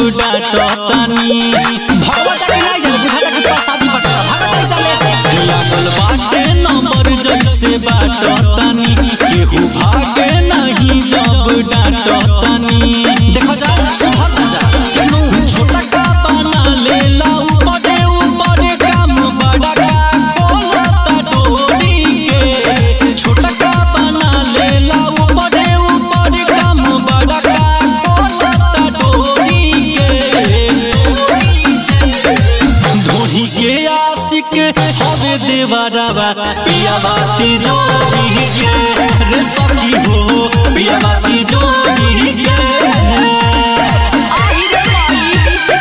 डांटतानी भगवत के नहीं जल बुझाता कि तोरा शादी बटेला भागत नहीं चले लागल बाटे नंबर जैसे बाटतानी केहू भागे नहीं जब डांटतानी देखो जा सुधर ना जा केनू छोटा का बना लेला ऊपरे ऊपरे काम बड़ा का खोलता डोरी के छोटा का बना लेला ऊपरे ऊपरे काम बड़ा का खोलता डोरी के धोनी के आशिक हवे देवरवा पिया बाती जोड़ी के रे सखी हो पिया बाती जोड़ी के आई रे माई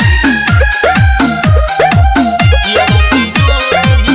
पिया बाती जोड़ी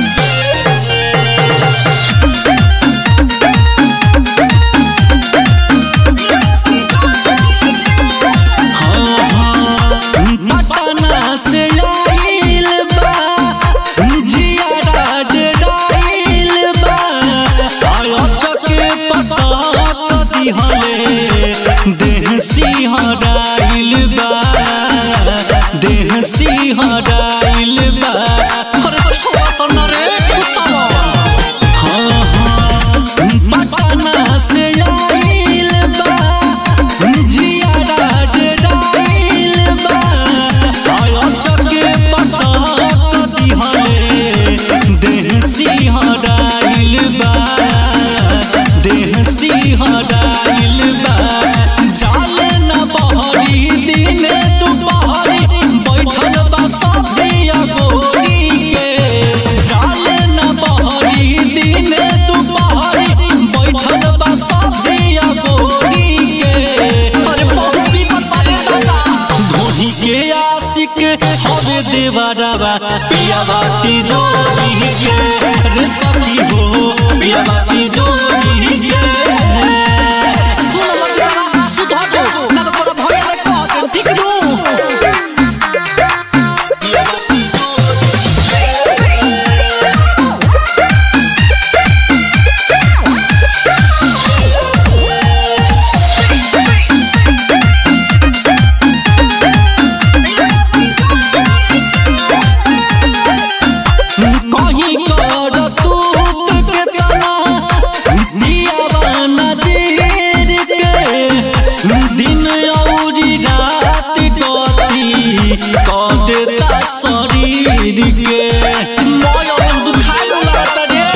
पटना से आइल बा जियारा डेराइल बा आयो चके पता कदी हले देह सिंहराइल बा देह सिंहराइल बा अरे छोरा सन रे कुत्ता हाँ हाँ पटना से आइल बा जियारा डेराइल बा आयो चके पता कदी हले देह सिंहराइल बा देह सिंहराइल बा जाले न बहरी दिने दुपहरी बैठल बा सभिया गोरी के जाले न बहरी दिने दुपहरी बैठल बा सभिया गोरी के अरे बहुत विपत बारे दादा धोनी के आशिक हवे देवरवा पिया बाती जोड़ी के रे सखी हो पिया बाती जोड़ी के सुन मत सुधर जो ना तो तोरा भैया ले कह दे ठीक नु पिया बाती जोड़ी कहीं कर तूत के तना दिया नजीर के दिन औरी रात गति कर देता शरीर के मोयो दुखाई लागत रे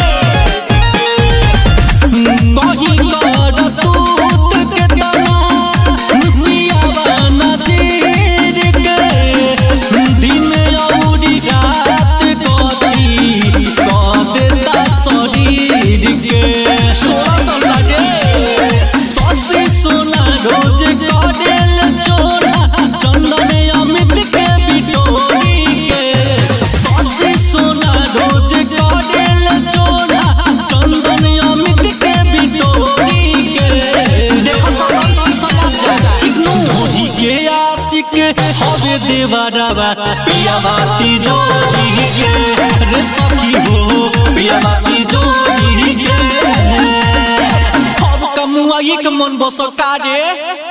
कहीं कर तूत के तना दिया नजीर के दिन औरी रात गति कर देता शरीर के छोरा सन लागे ससी सोना रोज करेल चोरा चंदन अमित के बिटोरी के ससी सोना रोज करेल चोरा चंदन अमित के बिटोरी के देखो सब समझ जा ठीक नु धोनी के आशिक हवे देवरवा पिया बाती जोड़ी के रे सखी हो पिया बाती जोड़ी के अब कमुआ एक मन बसका रे